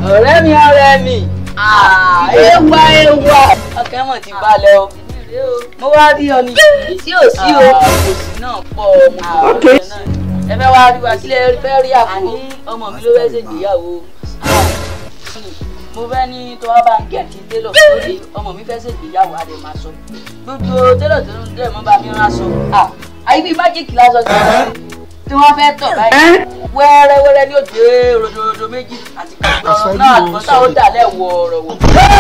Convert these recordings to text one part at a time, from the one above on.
ọ̀rẹ́ mi ọ̀rẹ́ mi ewa ewa ọkàn mọ̀ ti balẹ̀ o mo wá rí ọ ní tí ò sí o kò sí náà pọ̀ mo kò rí ọ náà ẹ fẹ́ wá rí wa sílẹ̀ fẹ́ rí àbúrò ọmọ mi ló fẹ́ ṣègbéyàwó mo fẹ́ ní tó wá bá ń gẹ̀ kí télọ̀ lórí ọmọ mi fẹ́ ṣègbéyàwó adé máa sọ gbogbo télọ̀ tó ń dẹ̀ mọ́ bá mi rán aṣọ àyè bíi májíìkì lásán ti wọ́n tí wọ́n fẹ́ tọ̀ báyìí wẹ́rẹ́wẹ́rẹ́ ní òde ròdòròdò méjì àti kọ̀ọ̀kan náà àgbọ̀tà ó dà lẹ́wọ̀ ọ̀rọ̀ wò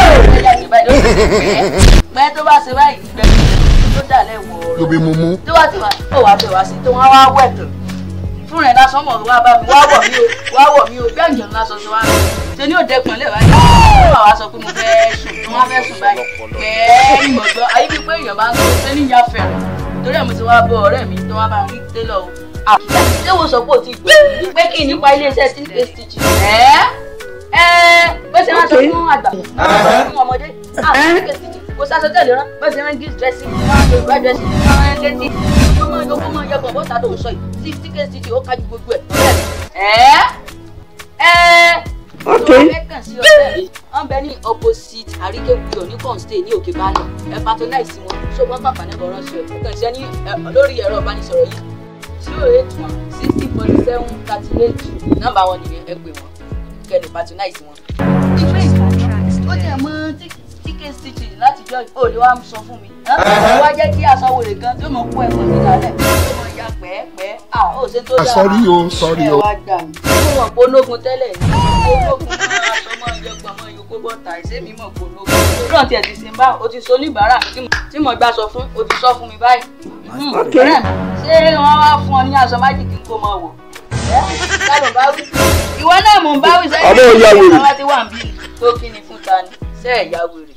pẹ́ tó bá ṣe báyìí gbẹ̀gbẹ̀ tó dà lẹ́wọ̀ ọ̀rọ̀ lóbi mu mú. tó wá ti wá tó wá fẹ́ wá sí tó wá wá wẹ̀ tán fún rẹ̀ lásán mọ̀ wá bá mi wá wọ̀ mí o wá wọ̀ mí o bí àjọ lásán ṣe wá ṣe ní òde pọ̀nlẹ̀ báyìí ó wà wá sọ pé mo fẹ́ sùn mo wá fẹ́ sùn báyìí pẹ́ẹ́ ìmọ̀gbọ́n ayé bíi pé èèyàn bá ń sọ ṣé níyà fẹ̀rẹ̀ torí ẹ̀ mo ti wá bọ ọ̀rẹ́ mi tó wá bá rí télọ̀ o ṣé wo sọ pé o ti gbé pé kí n nípa iléeṣẹ́ tí ń pè stitch ẹ́ ẹ́ bó ṣe máa sọ fún àgbà fún ọmọdé àwọn tí ń pè stitch kò sá sọtẹ́ẹ̀lì rán bó ṣe máa ń gí dírẹ́sì máa ń lo ìgbà dírẹ́sì máa ń létí ó máa ń yọ kó máa ń yọ kàn bọ́ta tó ń sọ yìí tí tí kè stitch ó kájú gbogbo ẹ̀ ẹ́ ẹ́ Okay. ọ̀rẹ́ kàn sí ọ̀rẹ́ mi wọ́n bẹ ní opposite àríkèbuyọ̀ ní kọ́ństé ní òkè bánà ẹ patronize wọn ṣó wọ́n pàpà ní bọ̀rọ̀ ṣe ẹ̀ kàn sí ẹni lórí ẹ̀rọ ìbánisọ̀rọ̀ yìí zero eight one sixty forty seven thirty eight nọ́mbà wọn nìyẹn ẹ pè wọn kẹ́ni patronize wọn. ìgbé ìgbà ó jẹ́ mọ́ tíkẹ́ stitch láti jọ ò lè wá sọ fún mi. wá jẹ́ kí aṣọ wèrè kan tó mọ̀ kó ẹ̀kọ́ sí lálẹ́ tó mọ̀ ya pẹ́ẹ́pẹ́ à ó ṣe tó Ah, dáa. sorry o, sorry o. ẹ wá gbà mí. mo mọ̀ pé ológun tẹ́lẹ̀ ní ológun máa aṣọ máa yẹ gbọ́n máa yọ kó bọ́ta ìṣe mi mọ̀ pé ológun. rán tiẹ̀ ti sin bá o ti so oníbàárà tí mo- tí mo gbà sọ fún o ti sọ fún mi báyìí. Hmm, Okay. ọ̀rẹ́ mi, ṣé wọ́n wá fún ọ ní aṣọ májìkì kó máa wọ̀? ẹ́ lálọ́ bá wí. ìwọ náà mò ń bá wí sẹ́yìn. Ọmọ ìyá wèrè. ìwọ ti wà ń bí tó kí ni fún ta ni sẹ́ẹ̀ ìyá wèrè.